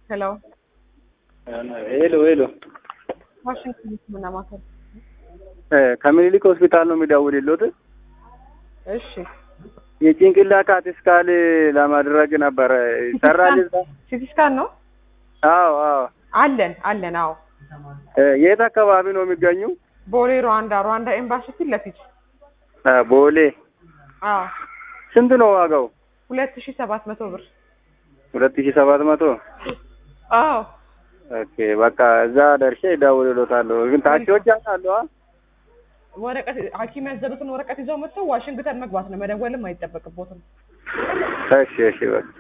ሄሎ ሄሎ ሄሎ ዋሽንግተን ሕክምና ማዕከል። ከምኒልክ ሆስፒታል ነው የሚደውልልዎት? እሺ የጭንቅላት ካት ስካን ለማድረግ ነበረ። ይሰራል እዛ? ሲቲ ስካን ነው አዎ አዎ። አለን አለን። አዎ የት አካባቢ ነው የሚገኙ? ቦሌ ሩዋንዳ ሩዋንዳ ኤምባሲ ፊት ለፊት። ቦሌ። አዎ ስንት ነው ዋጋው? ሁለት ሺህ ሰባት መቶ ብር። ሁለት ሺህ ሰባት መቶ አዎ ኦኬ በቃ እዛ ደርሼ እደውልልዎታለሁ። ግን ታክሲዎች ያውቃሉ? አ? ወረቀት ሐኪም ያዘሉትን ወረቀት ይዘው መጥተው ዋሽንግተን መግባት ነው። መደወልም አይጠበቅቦትም። እሺ እሺ በቃ